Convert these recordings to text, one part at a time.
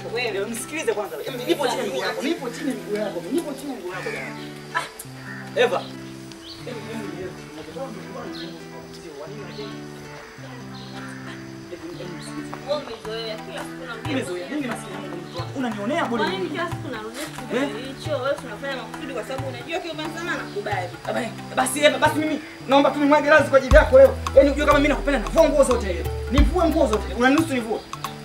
Wewe msikilize kwanza. Nipo chini ya miguu yako. Nipo chini ya miguu yako. Nipo chini ya miguu yako. Ah. Eva. Wewe umezoea kila siku na Nimezoea. Mimi maskini Mungu mtu wako. Unanionea bure. Kwa nini kila siku narudia kitu hicho? Wewe tunafanya makusudi kwa sababu unajua kile umesema nakubali. Aba, Basi Eva, basi mimi naomba tu nimwage radhi kwa ajili yako leo. Yaani unajua kama mimi nakupenda navua nguo zote ile. Nivue nguo zote. Unaniruhusu nivue?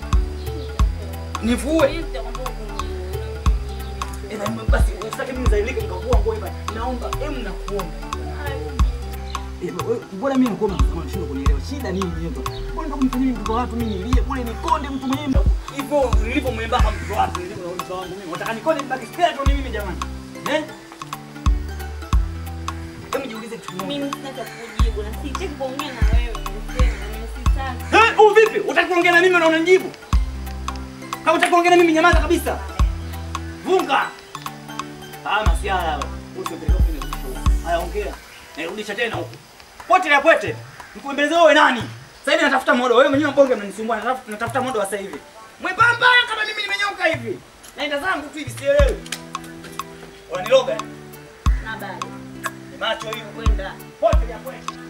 Nivue. Mimi nitakwambia uvumilie. Eva, basi usitake mimi zailike nikavua nguo Eva. Naomba, em nakuomba. Eva, wewe bora mimi nakuomba kama unashindwa kunielewa. Shida nini Eva? Mbona ndio kumfanyia mtoto wa watu mimi nilie bure nikonde mtu mwenyewe. Hivyo nilipo mwembamba mtoto wa watu nilipo na mtoto wangu mimi. Nataka nikonde nibaki skeleton mimi jamani. Eh? Hebu jiulize kitu kimoja. Mimi sitaki kujibu na sitaki kuongea na wewe. Nisema na sitaki. Eh, u vipi? Utaki kuongea na mimi na unanijibu? Kama utaki kuongea na mimi nyamaza kabisa. Vunga. Ah, masiala hayo. Usipeleke kwenye mwisho. Haya ongea. Nirudisha tena huko. Pote ya pote. Mkuembeleze wewe nani? Sasa hivi natafuta modo. Wewe mwenyewe mbonge mnanisumbua. Natafuta natafuta modo wa sasa hivi. Mwembamba kama mimi nimenyoka hivi. Naenda zangu tu hivi sielewi. Unaniloga? eh? Na bado. Ni macho hiyo. Kwenda. Pote ya pote.